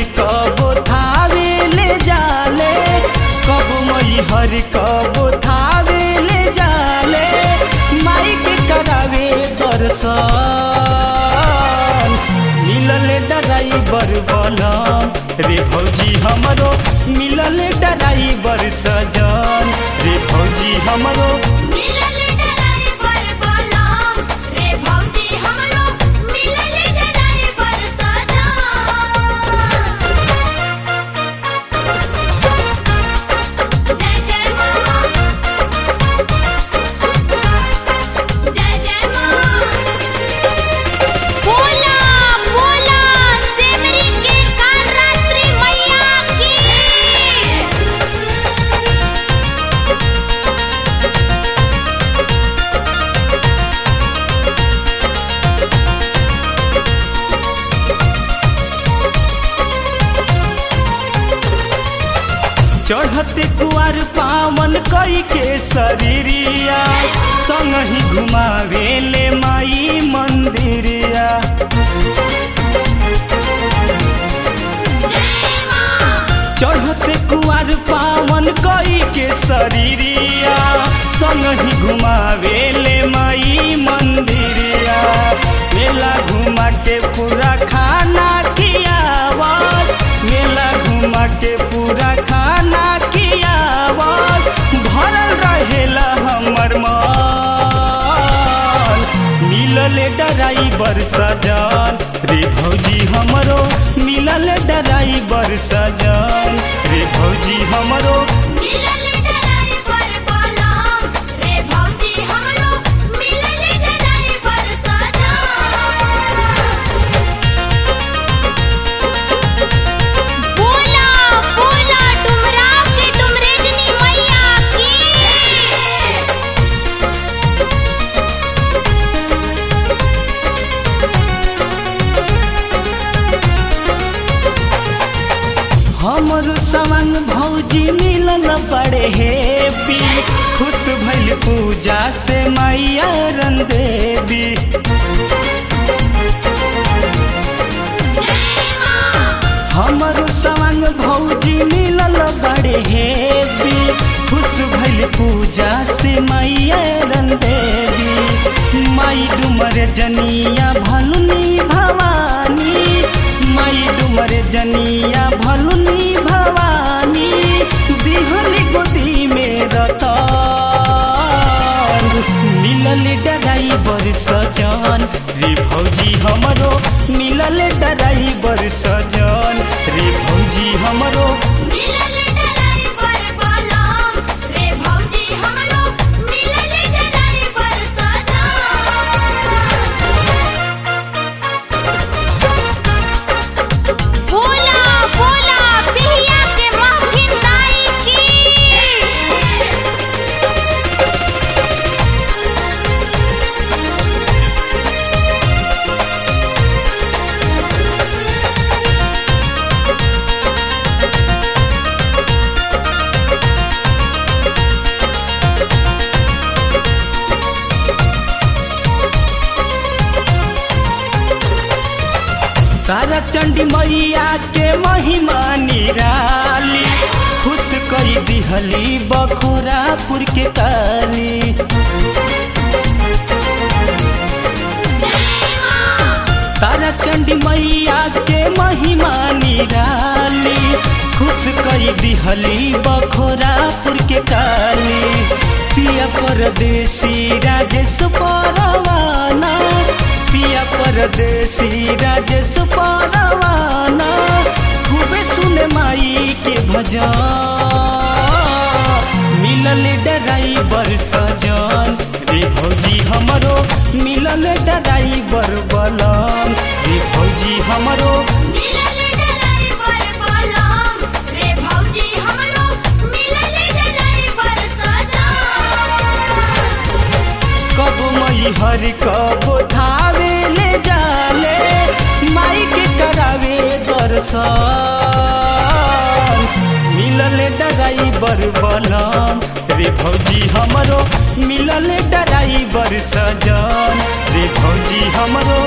कबो थावे ले जाले कब मई हर कबो थावे ले जाले माई के करावे दर्शन मिलल ड्राइवर बनम रे भौजी हमरो मिलल ड्राइवर सजन रे भौजी हमरो मिलल ड्राइवर बोलम रे भौजी हमरो मिलल ड्राइवर सजन जय जय मां जय जय मां बोला बोला सेमरी के कालरात्रि मैया की चढ़ते कुआर पावन कई के शरीरिया संग ही घुमावे ले माई मंदिरिया चढ़ते कुआर पावन कई के शरीरिया संग ही घुमावे ले माई मंदिरिया मेला घुमा के पूरा खाना खियावत मेला घुमा के पूरा खाना खियावत भरल रहेला हमर मन मिलल ड्राइवर सजन रे भौजी हमरो मिलल ड्राइवर सजन रे भौजी हमरो मिलल ड्राइवर बोलम रे भौजी हमरो मिलल ड्राइवर सजन बोला बोला डुमरा के डुमरेजनी मैया की हमर संग भौजी मिलल बड़े हेपी खुश भइल पूजा से मैया रन देवी हमर संग भौजी मिलल बड़े हेपी खुश भइल पूजा से मैया रन देवी माई डुमर जनिया भलुनी भवानी माई डुमर जनिया भलुनी भवानी दिहली गोदी में रतन मिलल ड्राइवर सजन रे भौजी हमरो मिलल ड्राइवर सजन रे भौजी हमरो मिलल ड्राइवर बोलम रे भौजी हमरो मिलल ड्राइवर सजन बोला बोला बिहिया के महफिल दाई की तारा चंडी मैया के महिमा निराली खुश कई दिहली बखोरापुर के काली तारा चंडी मैया के महिमा निराली खुश कई दिहली बखोरापुर के काली पिया परदेसी राजेश परवाना पिया परदेसी राजेश परवाना खूबे सुने माई के भजन मिलल ड्राइवर सजन रे भौजी हमरो मिलल ड्राइवर बलम रे भौजी हमरो मिलल ड्राइवर बोलम रे भौजी हमरो मिलल ड्राइवर सजन कब मई हर कब थावे ले जाले माई के करावे दर्शन मिलल ड्राइवर बलम रे भौजी हमरो मिलल ड्राइवर सजन रे भौजी हमरो